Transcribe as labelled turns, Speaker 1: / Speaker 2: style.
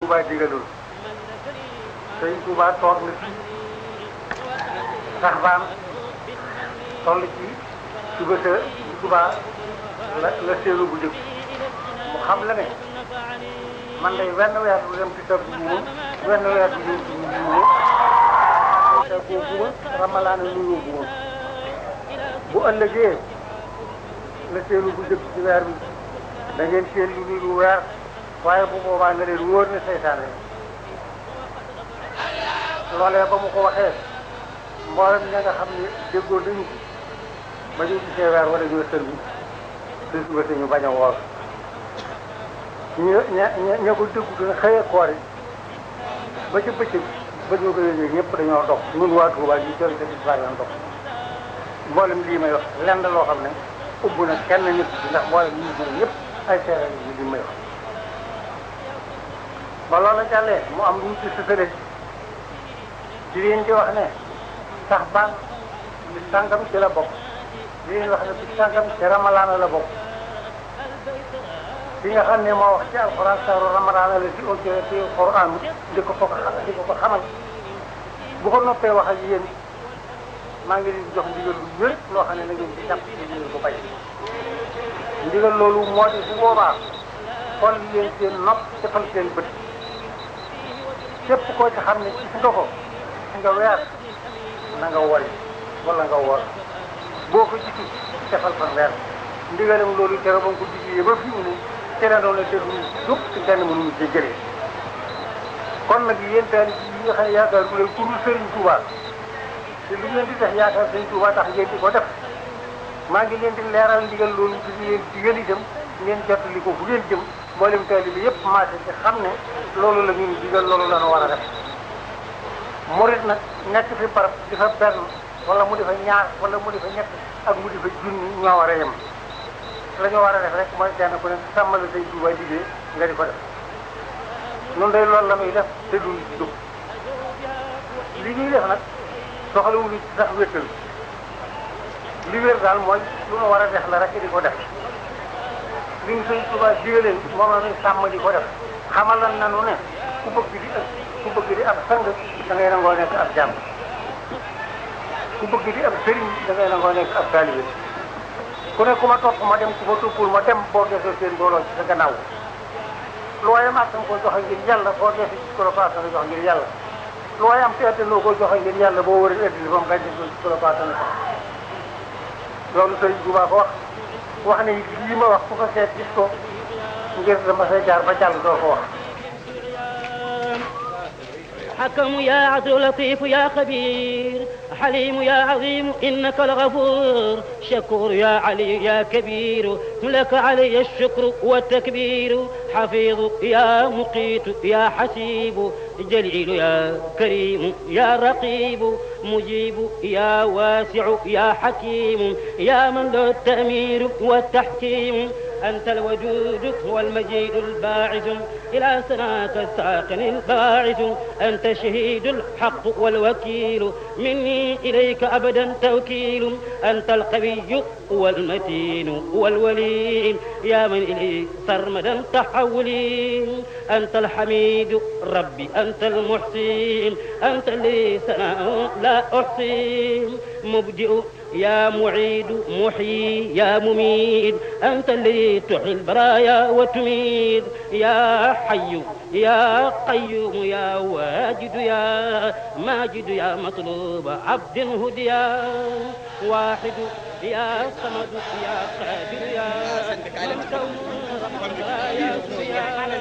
Speaker 1: Touba digaloon Sëriñ Touba toog na fi sax baan toll ci suba sa Touba la la séeru bu njëkk mu xam la ne man day wenn weer du dem ci tëb buuma wenn weer du ñëw ci buuma te koo buuma ramalaana nuyoo buuma bu ëllëgee la séeru bu njëkk ci weer bi da ngeen seen lu ni lu weer waaye bu boobaa nga leen wóor ne seytaane loolee ba mu ko waxee mboolem ña nga xam ne déggoo nañu ba ñu gisee weer wala ñoo sël bi te suba si ñu bañ a woor ña ña ña ko déggu dina xëyee koor yi ba ci bëccëg ba ñu ko yëgee ñëpp dañoo dox ñun waa Touba ñu jël te gis baa yoon dox mboolem lii may wax lenn loo xam ne ubbu na kenn nit ndax mboolem ñi ñëw ñëpp ay seere yi li may wax ba loola jàllee mu am lu mu ci sësale di leen di wax ne sax baan bi sàngam ci la bokk di leen wax ne bi sàngam ci ramalaana la bokk bi nga xam ne moo wax ci alxuraan saaru ramalaana la ci audio ci alxuraan di ko ko di ko ko xamal bu ko noppee wax ak yéen maa ngi leen di jox ndigal lu wér loo xam ne na ngeen ci jàpp ci ndigal bu bañ ndigal loolu moo di bu boobaa xool leen seen nopp defal seen bët képp koo ci xam ne gis nga ko gis nga weer na nga wori wala nga wor boo ko gisul defal fa weer ndigalam loolu tere ba nga ko digee ba fi mu ne tere doon la déglu dëpp ci kenn mënuñu ci jëlee kon nag yéen taal yi nga xam ne yaakaar bu leen ku dul Sëriñ Tuubaa te lu ngeen di def yaakaar Sëriñ Tuubaa tax ngeen di ko def maa ngi leen di leeral ndigal loolu ci leen digal itam ngeen jottali ko fu ngeen jëm mboolem taalibe bi yëpp maase ci xam ne loolu la ñuy digal loolu la ñu war a def murit nag nekk fi barab di fa benn wala mu di fa ñaar wala mu di fa ñett ak mu di fa junni ñoo war a yem la ñu war a def rek mooy kenn ku ne sàmmal say Tuubaa liggéey nga di ko def noonu day loolu la muy def te duñ dugg li ñuy def nag soxlawuñu ci sax wéttal li wér daal mooy lu nu war a def la rek di ko def li ñu sëñ Tuubaa digalee moom la ñuy sàmm di ko def xamal lan nanu ne ku bëgg di ak ku bëgg di ab sang da ngay nangoo nekk ab jàmm ku bëgg di ab sëriñ da ngay nangoo nekk ab taalibe ku ne ku ma topp ma dem ku ma toppul ma dem boo desee seen booloo ci sa gannaaw looy am attan ko joxe ngir yàlla boo desee ci ko la ko attan jox ngir yàlla looy am te attanoo ko joxe ngir yàlla boo wëree ëddili ba mu gàncax gi ci ko la ko attan loolu sëriñ Tuubaa ko wax wax ne lii ma wax ku ko seet gis ko ngir dama say jaar ba jàll doo ko wax
Speaker 2: حكم يا عدل لطيف يا خبير حليم يا عظيم إنك الغفور شكور يا علي يا كبير لك علي الشكر والتكبير حفيظ يا مقيت يا حسيب جليل يا كريم يا رقيب مجيب يا واسع يا حكيم يا من له التأمير والتحكيم أنت الوجود والمجيد الباعث إلى سناك الساقن الباعث أنت شهيد الحق والوكيل مني إليك أبدا توكيل أنت القوي والمتين والولي يا من إلي سرمدا تحولي أنت الحميد ربي أنت المحسين أنت لي ثناء لا أحصي مبدئ يا معيد محيي يا مميت أنت الذي تحيي البرايا وتميت يا حي يا قيوم يا واجد يا ماجد يا مطلوب عبد هديا واحد يا صمد يا قادر يا